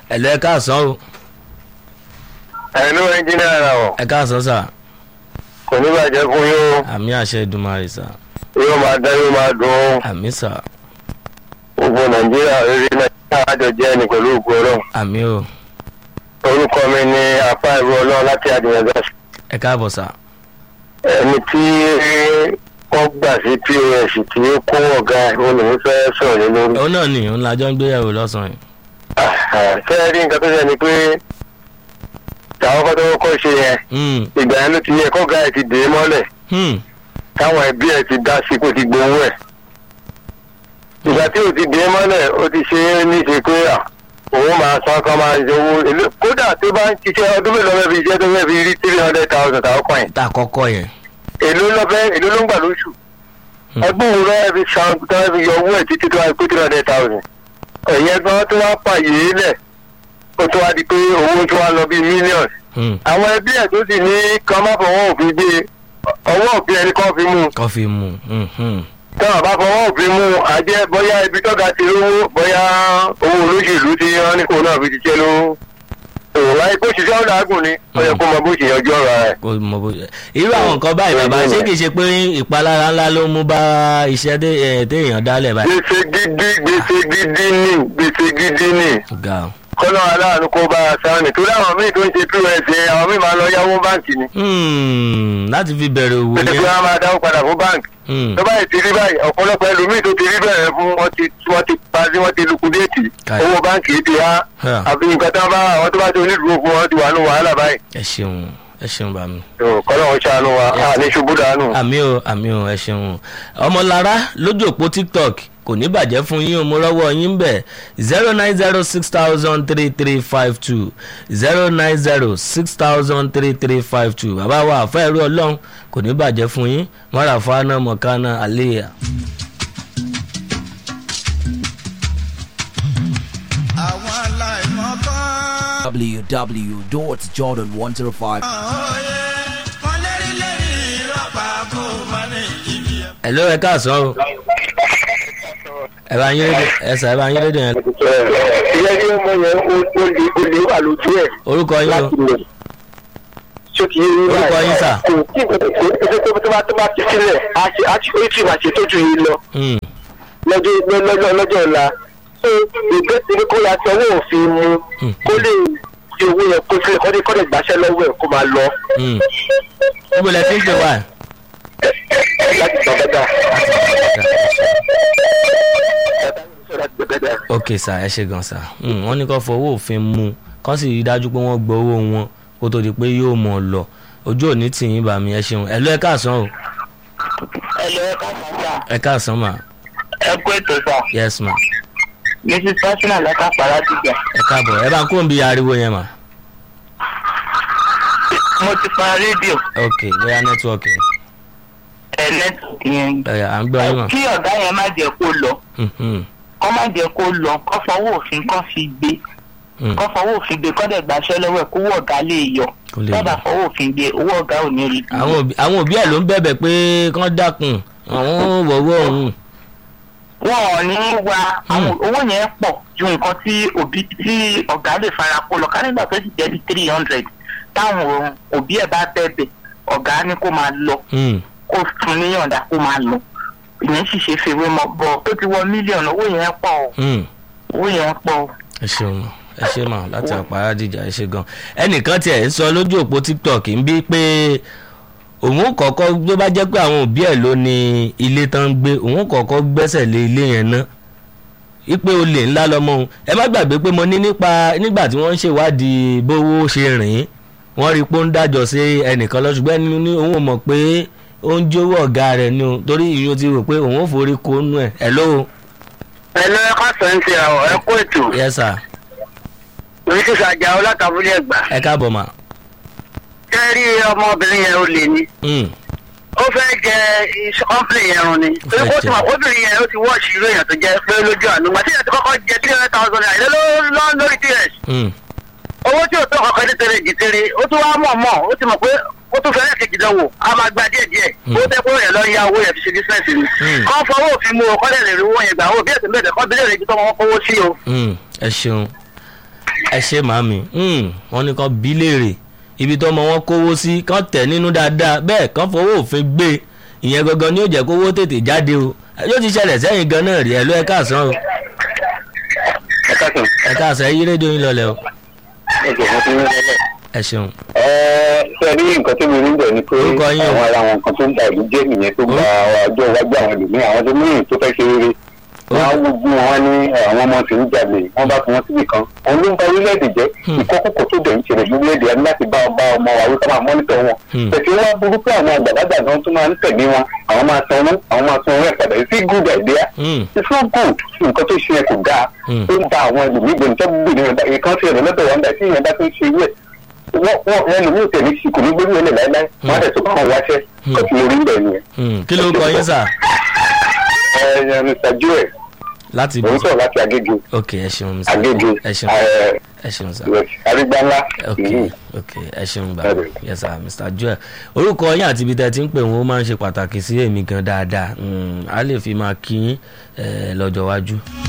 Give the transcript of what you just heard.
ẹ̀lọ́ ẹ káàsán o ẹ̀lú ẹnjìnìá rà ọ̀ ẹ káàsán sà kò ní bàjẹ́ fún yín o àmì àṣẹ ìdùnmarè sà yóò máa dá yóò máa dùn ó àmì sà gbogbo nàìjíríà rere nàìjíríà àjọ jẹ́ ẹni pẹ̀lú ògbó ọlọ́run àmì o orúkọ mi ni apá ìlú ọlọ́run láti àdìyànjọ́ ẹ káàbọ̀ sà ẹni tí wọ́n gbà sí pos tí ó kó ọ̀gá ẹ̀ ó lòún fẹ́ sọ̀rọ̀ lé lórí. òun náà nì òun làjọ ń gbéyàwó lọ́sàn-án yìí fẹ́ẹ́ rí nǹkan tó ṣe ni pé tàwọn kọ́ tó kọ́ ṣe yẹn Hmm, ìgbà yẹn ló ti yẹ kọ́gá ẹ̀ ti dè é mọ́lẹ̀ hmm, táwọn ẹbí ẹ̀ ti dá sí kó ti gbowó ẹ̀. ìgbà tí o ti dè é mọ́lẹ̀ o ti ṣe é ní ṣe pé à, òun máa san kan máa ṣe owó èlé- kódà tó bá ń ṣiṣẹ́ ọdún mélòó fẹ́ fi iṣẹ́ tó fẹ́ fi rí three hundred thousand tàwọn kan yẹn tá a kọ́kọ́ yẹn èló ló fẹ́ èló ló ń gbà lóṣù Hmm. ẹgbẹ́ òun lọ́wọ́ fi san tó fẹ́ fi yọ owó ẹ̀ títí tó wá pé three hundred thousand ẹ̀yẹn gan tó wá pààyè lẹ̀ ó tó wá di pé owó tó wá lọ bíi millions Hmm, àwọn ẹbí ẹ̀ tó sì ní kán má fọwọ́ òfin gbé ọwọ́ òfin ẹni kan fi mú un kọ́ fi mú hmm, hmm. táwọn bá fọwọ́ òfin mú un àjẹ́ bóyá ibi tọ́ga ti rówó bóyá owó olóṣèlú tí wọ́n ní kó náà fi ṣiṣẹ́ ló òun láyé kó ṣiṣẹ́ ọ̀dà àgùn ni ó yẹ kó mọ bó ṣe yanjú ọ̀rọ̀ rẹ̀. kò mọ bó irú àwọn nǹkan báyìí bàbá ṣé kìí ṣe pé ìpalára ńlá ló mú bá iṣẹ́ dé- ẹ̀, téèyàn dálẹ̀ báyìí. gbèsè gidi gbèsè gidi ni gbèsè gidi ni ga o. kọ́nà aláàánú kó bá a sáà ní torí àwọn míì tó ń ṣe pos yẹn àwọn míì máa lọ yáwó báǹkì ni Hmm, láti fi bẹ̀rẹ̀ òwò pẹ̀lú pé yẹn. wọ́n á máa dáwó padà fún báǹkì Hmm, tó báyìí ti rí báyìí ọ̀pọ̀lọpọ̀ ẹlòmíì tó ti rí bẹ̀rẹ̀ fún wọn ti wọ́n ti parí wọ́n ti lukudéètì Káì. owó báǹkì ti há Ha. àfi nǹkan tí wọ́n bá àwọn tó bá ti onídùúró fún wọn ti wà ní wàhálà báyìí ẹ ṣeun ẹ ṣeun bá mi. kọ́nà wọn ṣàánú wa a ní ṣubú dànù. àmì o àmì o ẹ ṣeun ọmọlára lójú òpó tiktok kò ní bàjẹ́ fún yín o mo rọ́wọ́ yín bẹ̀ zero nine zero six thousand three three five two zero nine zero six thousand three three five two bàbá wa àfẹ́ ẹ̀rú ọlọ́run kò ní bàjẹ́ fún yín mọ́ra fana mọ̀kánná àléyà. àwọn aláìmọ̀ kan. www.jordan105. òye wọn lérí lérí rọ́pà kó má ní ibi ẹ̀. ẹ̀ ló ẹ káàsán o ẹ bá yín rédíò ẹ sà ẹ bá yín rédíò yẹn ìyẹn tí ọmọ yẹn ó lè ó lè wà lójú ẹ̀ orúkọ yín o láti lè sókè yín Orúkọ yín, sà? kò tí kò tó bá tó bá ti sílẹ̀ á ṣe á ti ó ti máa ṣe tójú yín lọ Hmm, lọ́jọ́ lọ́jọ́ lọ́jọ́ ọ̀la so ìgbésí ni kó ya ti ọwọ́ òfin mu Hmm. kó lè fi owó yẹn kó sílẹ̀ kó lè kó lè gbàṣẹ́ lọ́wọ́ ẹ̀ kó máa lọ hmm. níbo lẹ ti ń pè wá láti gbà bẹ́ẹ̀ dà. ok sà ẹ ṣe gan sà Hmm, wọ́n ní kó fọwọ́ òfin mú kó sì rí dájú pé wọ́n gbọ́ owó wọn kó tó di pé yóò mọ̀ ọ́ lọ ojú òní tì yín bá mi ẹ ṣeun ẹ lọ ẹ káàsán o ẹ lọ ẹ ká sàǹsà ẹ káàsán mà ẹ kú ètò sà yes ma mrs personal lẹ́ka pàrọ̀ dìgbà ẹ káàbọ̀ ẹ bá ń kó ń bi ariwo yẹn mà mo ti pa rédíò ok bóyá nẹ́tíwọ́ọ̀kì ẹ nẹ́tíwọ̀kì yẹn ẹ̀yà à ń gbọ́ yín mà kí ọ̀gá yẹn má jẹ́ kó lọ Hmm, hmm, kọ́ má jẹ́ kó lọ kọ́ fọwọ́ òfin kọ́ fi gbé hmm. kọ́ fọwọ́ òfin gbé kọ́ dẹ̀ gbàṣẹ́ lọ́wọ́ ẹ̀ kó owó ọ̀gá lè yọ Kó lè tọ́ba yọ. fọwọ́ òfin gbé owó ọ̀gá ò ní rí i. àwọn òbí- àwọn òbí ẹ̀ ló ń bẹ̀bẹ̀ pé kán dákun àwọn wọ̀wọ́ òun wọn ò ní wa àwọn owó yẹn pọ̀ ju nǹkan tí òbí tí ọ̀gá lè fara kó lọ ká nígbà tó sì jẹ́ bí three hundred táwọn òbí ẹ̀ bá bẹ̀bẹ̀ ọ̀gá ní kó máa lọ Hmm, kó fún níyànjú kó máa lọ ìyẹn sì ṣe fèrè mọ bọ tó ti wọ mílíọ̀nù owó yẹn pọ̀ o hmm. owó yẹn pọ̀ o. ẹ ṣeun ẹ ṣe mà láti àpárá dìjà ẹ ṣe gan ẹnìkan tiẹ̀ ń sọ lójú òpó tiktok ń bí pé òun kọ̀ọ̀kan tó bá jẹ́ pé àwọn òbí ẹ̀ ló ní ilé tán ń gbé òun kọ̀ọ̀kan gbẹ́sẹ̀ lé ilé yẹn ná ipe olè ńlá lọmọ òun ẹ má gbàgbé pé mo ní nípa nígbà tí wọ́n ń ṣèwádìí bówó ṣe rìn wọ́n rí i pé ó ń dájọ́ sí ẹnìkan lọ ṣùgbọ́n ẹni ní òun ò mọ̀ pé ó ń jówó ọ̀gá rẹ̀ ni o torí ìyó ti rò pé òun ò forí kó nú ẹ̀ ẹ̀ lóo ẹ̀lọ́ ẹ̀ka sọ̀ǹtì àwọ̀ ẹ kú ètò yẹ sà mrs ajáò látàbúlé ẹ̀gbá ẹ káàbọ̀ mà. kẹ́rí ọmọbìnrin yẹn ó lè ní Hmm. ó fẹ́ jẹ kọ́ńpìlì yẹn run ni Ó fẹ́ torí kó tí jẹ. mà obìnrin yẹn ó ti wọ́ọ̀ṣì irú èèyàn tó jẹ́ pé lójú àánú màtí yẹn ti kọ́kọ́ jẹ three hundred thousand naira ilé ló lórí ts Hmm. owó tí ò tó kọ̀ọ̀kan ní tẹ̀lé jìtìrì ó tún wá mọ̀ mọ̀ ó ti mọ̀ pé ó tún fẹ́rẹ̀ kejì dánwò a máa gba díẹ̀ díẹ̀ Hmm. ó tẹ́ kó yẹn lọ ya owó yẹn fi ṣe bísíǹsì ni Hmm. kọ́ fọwọ́ òfin mú o kọ́ lè rí owó yẹn gbà ó bí ẹ̀sìn bẹ́ẹ̀ kọ́ bílẹ̀ rẹ̀ ju tọ́mọ wọn kówó sí o. Hmm. ẹ ṣeun ẹ ṣe màmí wọ́n ní kàn bí léèrè ibi tó ọmọ wọn kówó sí kàn tẹ̀ nínú dáadáa bẹ́ẹ̀ kàn fowó òfin gbé ìyẹn gangan ni ó jẹ́ kówó tètè jáde o yóò ti ṣẹlẹ̀ sẹ́yìn gan náà rí ẹ ló ẹ káàsán o ẹ káàkiri ẹ káàsán ẹ yí rédíò yín lọlẹ o ẹ jẹ́ wọ́n ti ń rẹ́lẹ̀. ẹ ṣeun ẹ ṣe rí nǹkan tó mi rí bẹ̀ ni pé Orúkọ yín o. àwọn ara àwọn nǹkan tó ń da ìlú jẹ́ nìyẹn tó gba ọjọ́ iwájú àwọn ẹlòmíì àwọn tó mìíràn tó fẹ́ ṣe rere wọ́n á gbogbo wọn ní àwọn ọmọ tí ń jalè wọ́n bá fi wọn síbì kan òun ló ń ba orílẹ̀-èdè jẹ́ Hmm. ìkọ́kùkọ̀ tó dẹ̀ ń ṣẹlẹ̀ lórílẹ̀-èdè ẹni láti bá ọba ọmọ wa wípé máa mọ́nítọ̀ wọn Hmm. tẹ̀sí wọn burú pé àwọn àgbàlagbà gan tó máa ń tẹ̀lé wọn àwọn máa sanwó àwọn máa sanwó ẹ̀ padà sí good idea Hmm. it's not good nǹkan tó ṣe yẹn kò dáa Hmm. ó ń ba àwọn ẹlòmíì gbẹ̀mí tó gbèrè rẹ̀ ìkan sí ẹ̀rọ lọ́dọ̀ wọn dà tí ìyẹn bá tó ń ṣe irú ẹ̀ wọ́n wọ́n wọ́n lòmíì tẹ̀lé sí kò ní gbórí ẹlẹ́ láéláé wọ́n á dẹ̀ tó bá wọn wáṣẹ́ Hmm. kó tí mo rí bẹ́ẹ̀ nìyẹn. Hmm. kí ló ń kọ yín sà ẹ ẹ Mr Joel láti òun sọ̀rọ̀ láti Agége ok ẹ ṣeun Mr. Agége ẹ ṣeun ẹ ẹ ṣeun sà arígbáńlá ok ok ẹ ṣeun gbà Bẹ́ẹ̀ni. yes sir Mr. Joel orúkọ yín àti ibi tẹ́ ti ń pè wọ́n ó máa ń ṣe pàtàkì sí èmi gan dáadáa Hmm. a lè fi máa kí yín eh, lọ́jọ́ iwájú.